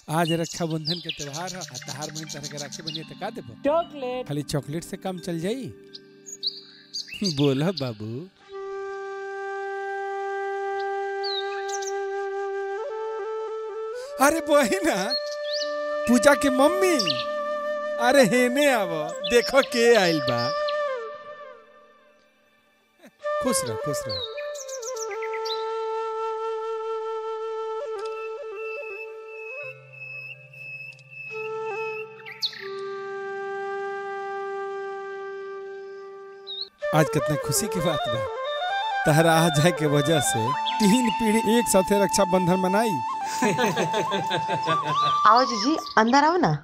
आज रक्षाबंधन के त्योहार है आ तहार बहन तरह के राखी बनिए तो का देबो चॉकलेट खाली चॉकलेट से काम चल जाई बोला बाबू अरे बहिना पूजा के मम्मी अरे हेने आव देखो के आइल बा खुश रह खुश रह आज कितना खुशी की बात बा तहरा आ जाए के वजह से तीन पीढ़ी एक साथे रक्षाबंधन मनाई आओ जीजी अंदर आओ ना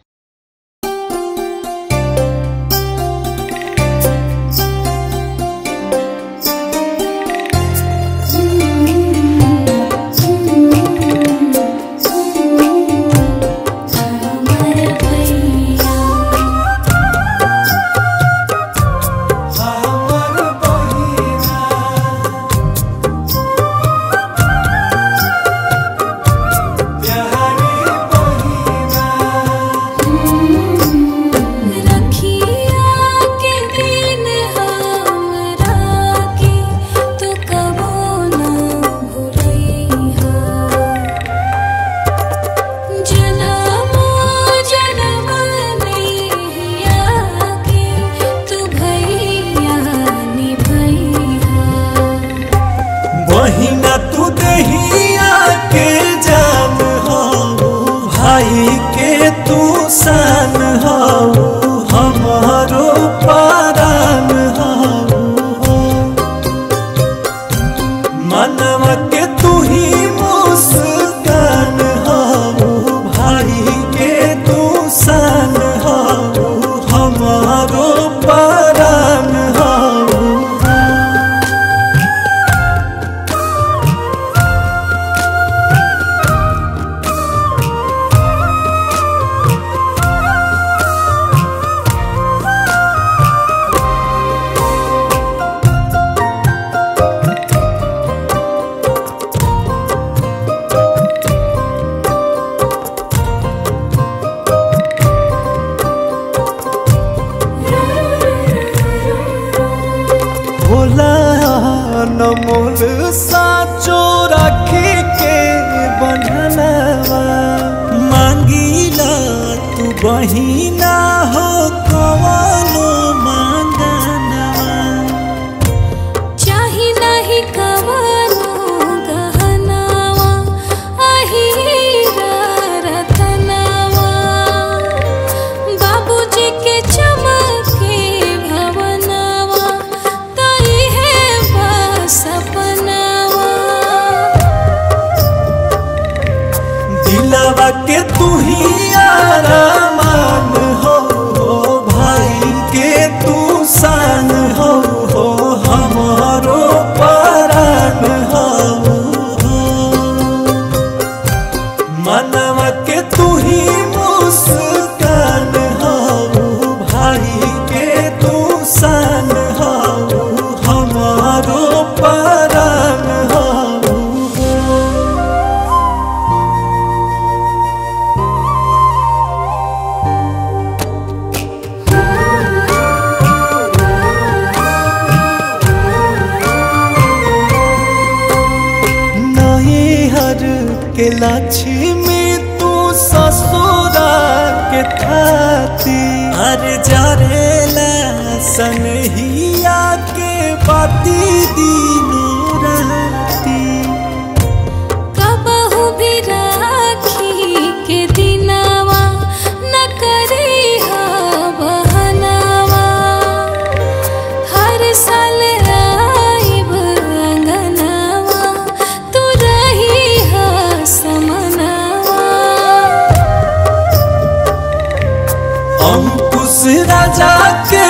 रखिया के दिन हमरा के तू कबो न भूलैहा जनमो जनम नैया के तू भैया निभैहा बहिना तू दहिया के जान हो भाई के तू सान हो हमारो पारान हो मनवा के तू ही मुस्कान हो भाई के तू सान हो हमारो पारान हो भोला नमोल साचो राखी के बंधनवा मांगीला तू बहिना हो कवनो मांगनवा चाही नाही कवनो गहनावा अहीरा रतनावा बाबूजी के चमके भवनावा तई है सपनावा दिलवा के तू ही आरामान हो भाई के तू सान हो हमारो परान हो मनवा के तू ही मुस्कान हो भाई के तू सान हो हमारो परान हो नई हर के लक्ष्मी तू ससुरा के थाती हर जरेला सनहिया के बाती दिनों राती कबहू भी राखी के दिनावा न करी बहनावा हर साल आइब अंगनावा तू रही समनावा अंकुश राजा के